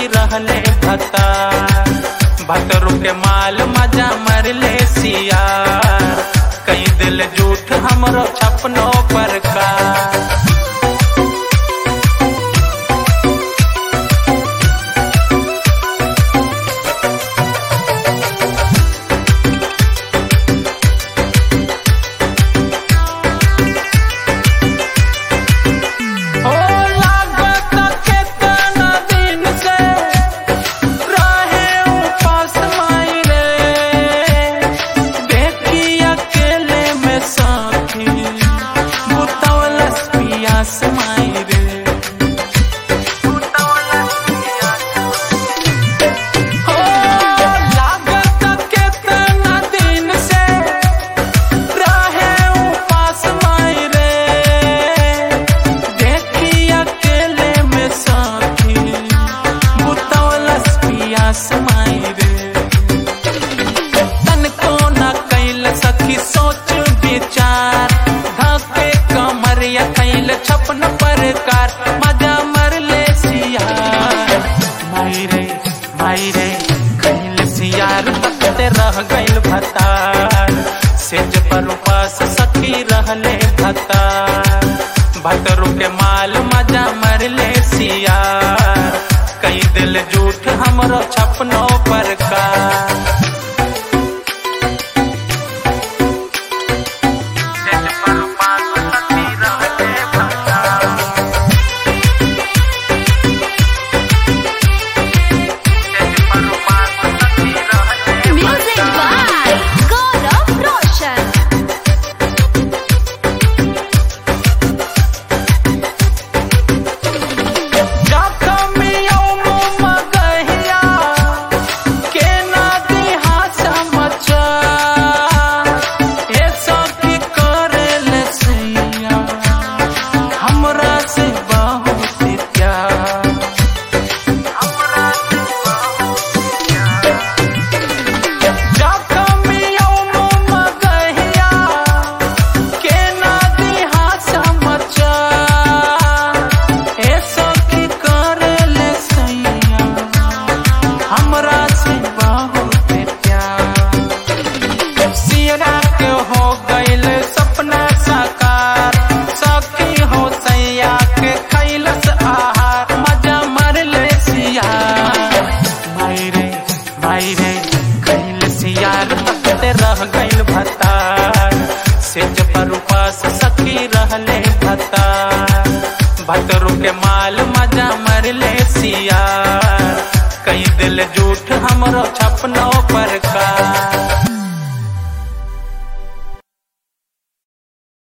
रहले भता भतरू के माल मजा मरले सियार कई दिल झूठ हमरो छपनो पर का ओ लागत केतना दिन से रहे उपास माई रे देखी अकेले में साथी बुतवलस पियास माई रे ओ लागत केतना दिन से रहे उपास माई रे देखी अकेले में साथी बुतवलस पियास माई रे तन को न कैल सखी सोच विचार धके कमरिया कैल छपन परकार मजा मरले सियार माई रे माई रे कैल सियार तकते रह गइल भतार सेज पर उपास सखी रहले भतार भतरू के माल मजा मरले सियार कई दिल झूठ हमरो छपनो पर का Music by Gaurav Roshan. हमरा से बहुत प्यार हमरा से बहुत प्यार सियरा के हो गइल सपना साकार सखी हो सैया के खैलस आहार मजा मरले सिया माई रे माई रे खैल सियार तकते रह गइल भतार सेज पर उपास सखी रहले भतार भतरू के माल मजा मरले सियार कई दिल झूठ हमरो छपनो पर का